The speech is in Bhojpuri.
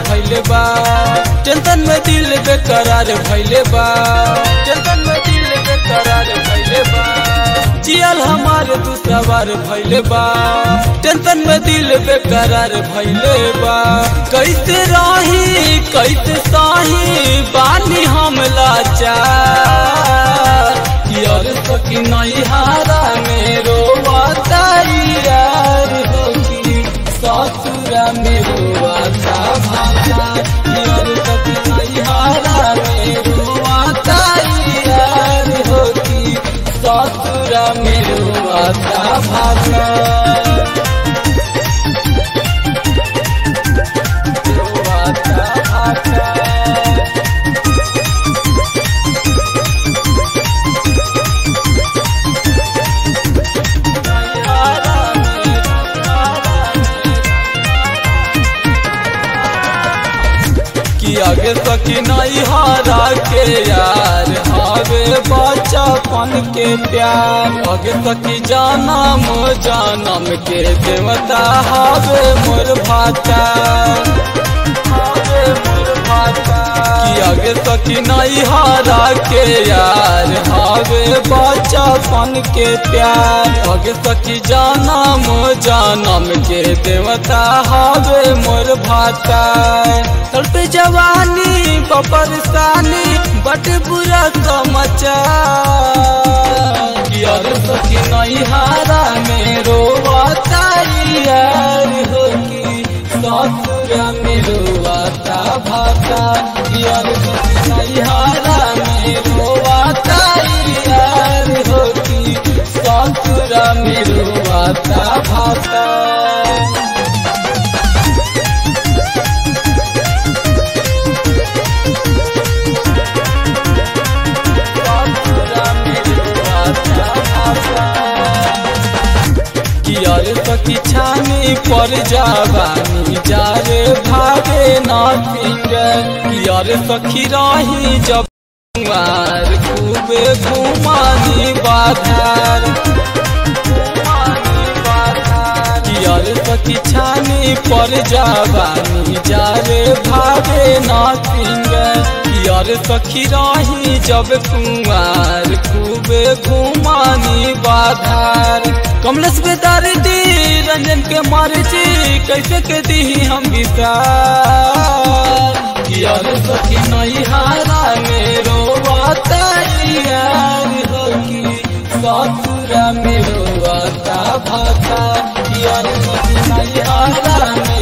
भैले बा टेंशन में दिल बेकरार भैले बा टेंशन में दिल बेकरार भैले बा जियल हमार तू सवार भैले बा टेंशन में दिल बेकरार भैले बा कैसे रही कैसे साही बानी हम लाचार यार सकी नहीं हारा मेरो यार होगी ससुरा मेरो वाता भाषा यार सकी नहीं हारा मेरो यार होगी ससुरा मेरो वाता भाषा वाता भाषा कि आगे सकी नहीं हारा के यार हावे बचपन के प्यार आगे सकी जानम जानम के देवता हावे मोर भाता हावे मोर भाता कि आगे सकी नहीं हारा के यार हावे बचपन के प्यार आगे सकी जानम जानम के देवता हावे मोर भाता तड़प जवानी पपरसानी बट बुरा समाचार यार सखी नहीं हारा मेरो यार होगी ससुरा मेरो वाता भाता यार सखी नहीं हारा मेरो यार होगी ससुरा मेरो वाता भाता कियर सखी छानी पर जावानी जारे भागे नाथिंग कियर सखी रही जब कुमार खूबे घुमानी बाधार कियर सखी छानी पर जावानी जारे भागे नाथिंग यार सखी रही जब कुमार खूबे घुमानी बाधार कमलेश बेदार दी रंजन के मारे जी कैसे के दी हम विचार यार सखी नहीं हारा मेरो वाता यार होगी ससुरा मेरो वाता भाता यार सखी नहीं हारा